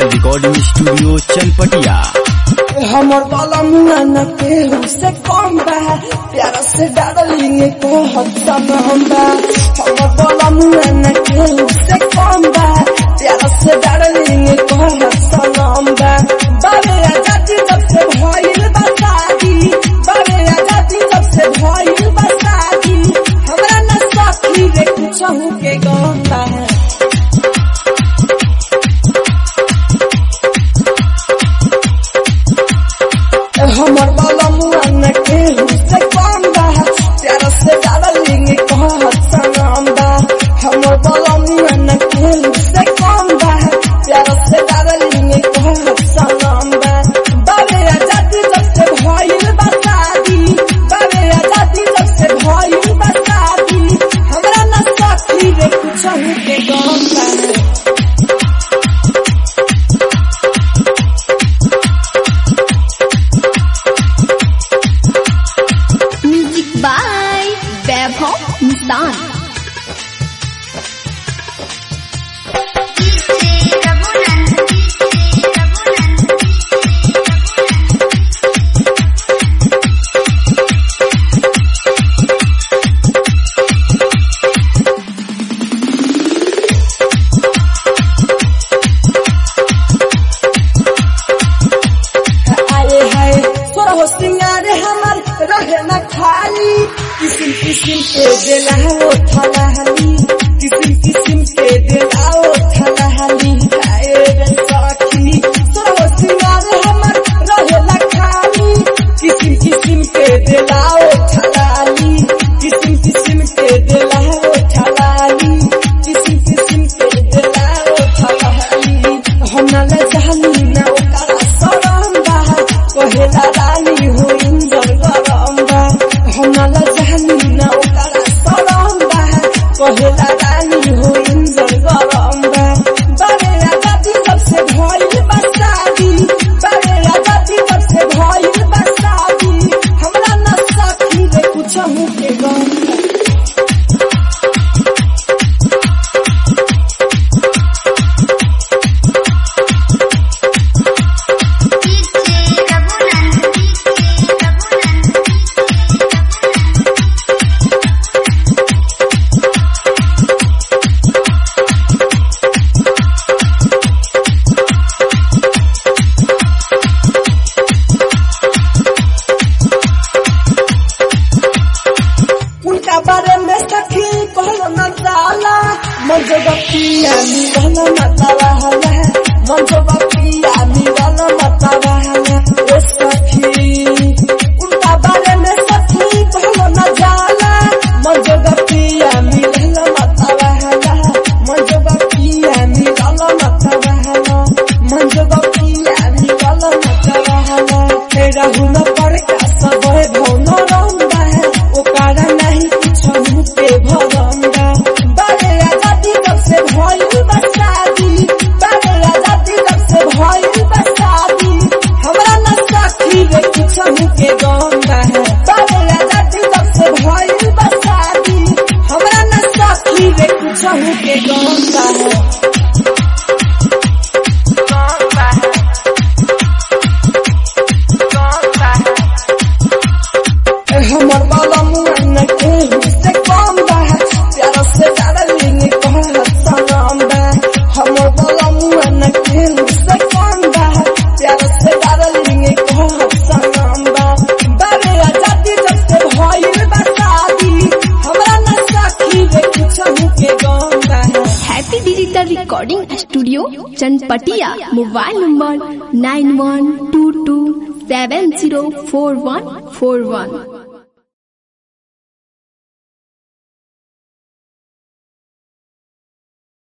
digital recording studio Chanpatia हमर बाला मुआ न केहू से कम बा प्यार से डार्लिंग को हत्ता में हम बा हमर बाला मुआ न केहू से कम बा प्यार से डार्लिंग को हत्ता में हम बा बाबे आजादी जब से भइल बा शादी बाबे आजादी जब से भइल बा शादी हमरा न साथी रे कुछ के गम बा हमर बाला मुआ न केहू से कम बा प्यार से डार्लिंग कह सनम बा हमर बाला मुआ न केहू से कम बा प्यार से डार्लिंग कह सनम बा बाबे आजादी जब से भइल बा शादी बाबे आजादी जब से भइल बा शादी हमरा न साथी रे कुछ के गम बा म्यूजिक बाय वैभव इंसान आए है तोरा हो सिंगारे हमर रहे न खाली किसिम किसिम के दिलाओ थलाहली किसिम किसिम के दिलाओ थलाहली आए रे सखी तोरा हो सिंगारे हमर रहे न खाली किसिम किसिम के दिलाओ थलाली किसिम किसिम के दिलाओ थलाली किसिम किसिम के दिलाओ थलाली हम न ले जानी ना ओकरा सरम बा कहेला रानी हो इंजर गरम बा हम न ले जानी ना ओकरा सरम बा कहेला रानी हो इंजर गरम बा बारे आजादी जब से भइल बा शादी बारे आजादी जब से भइल बा शादी हमरा न सखी रे कुछ के गम बा उनका बारे में सखी कहलो न जाला मन जो बपिया मिलल मतला हला मन जो बपिया मिलल मतला हला ओ सखी उनका बारे में सखी कहलो न जाला मन जो बपिया मिलल मतला हला मन जो बपिया मिलल मतला हला मन जो बपिया मिलल मतला हला तेरा हुन पर का सब भौन रंगा है ओकरा नहीं कुछ मुके भरंगा बारे आजादी जब से भइल बा शादी बारे आजादी जब से भइल बा शादी हमरा न साथी रे कुछ मुके गंगा है बारे आजादी जब से भइल बा शादी हमरा न साथी रे कुछ मुके गंगा है गंगा है गंगा है हमर बाला मुआ न केहू से कम बा प्यार से डार्लिंग कह सनम बा हमर बाला मुआ न केहू से कम बा प्यार से डार्लिंग कह सनम बा बारे आजादी जब से भइल बा शादी हमरा न साथी रे कुछ के गम बा happy digital recording studio Chanpatia mobile number nine one two two seven zero four one four वन